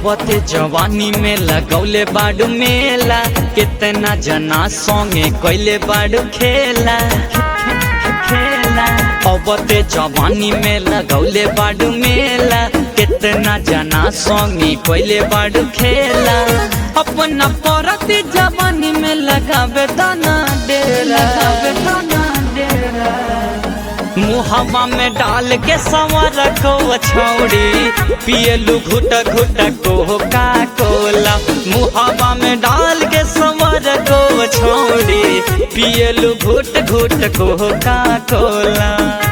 अबते जवानी में लगौले बाडू मेला कितना जना संगे कैले बाडू खेला खेला अबते जवानी में लगौले बाडू मेला कितना जना संगे कैले बाडू खेला अपना परती जवानी में लगावे दाना डेरा लगावे दाना डेरा मुहवा में डाल के सवर को छौड़ी पियलू घुट घुट को का कोला मुहवा में डाल के सवर को छौड़ी पियलू घुट घुट को का कोला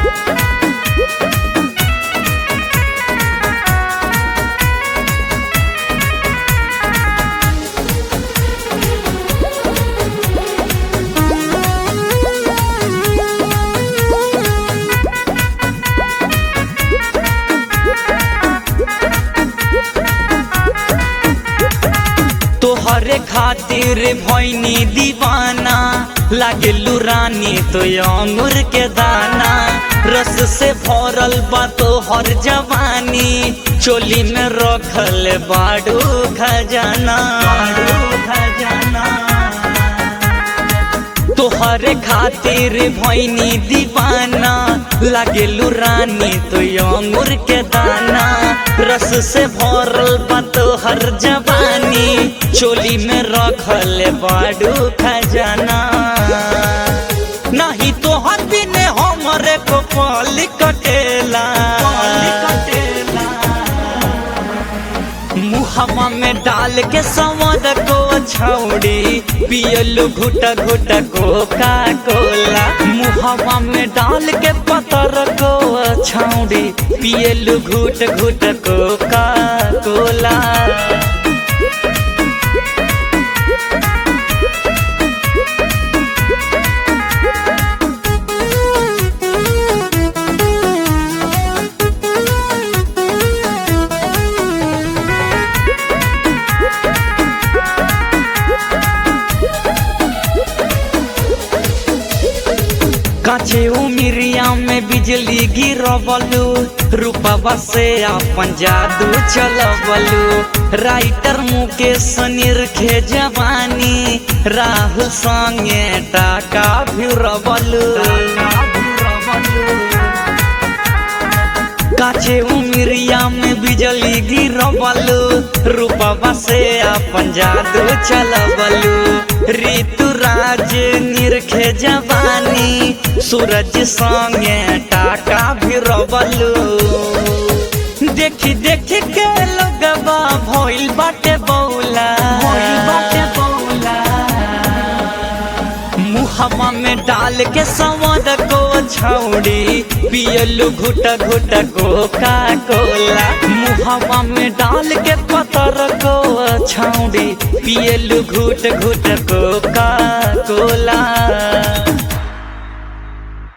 तोहरे खातिर भैनी दीवाना लागेलू रानी तो अंगूर के दाना रस से भरल बा तोहर जवानी चोली में रखल बाडू खजाना खजाना तोहरे खातिर भैनी दीवाना लागेलू रानी तो अंगूर के दाना रस से भरल बा तोहर जवानी चोली में रखल बाडू खजाना नहीं तोहर बिने हमरे को पल कटेला कटेला मुहवा में डाल के संवद को छौड़ी पियलू घुट घुट को का कोला मुहवा में डाल के पतर को छौड़ी पियलू घुट घुट को का कोला काचे उमिरिया में बिजली गिरवलू रूपवा से अपन जादू चलवलू राइटर मुकेश निरखे जवानी राहुल संगे टाका भिरवलू काचे उमिरिया में बिजली गिरवलू रूपवा से अपन जादू चलवलू ऋतु राज निरखे जवानी सूरज संगे टाका भिरवलू देखी देखी के लगवा भइल बाटे बौला भइल बाटे बौला मुहवा में डाल के संवद को छौड़ी पियलू घुट घुट को का कोला मुहवा में डाल के पतर को छौड़ी पियलू घुट घुट को का कोला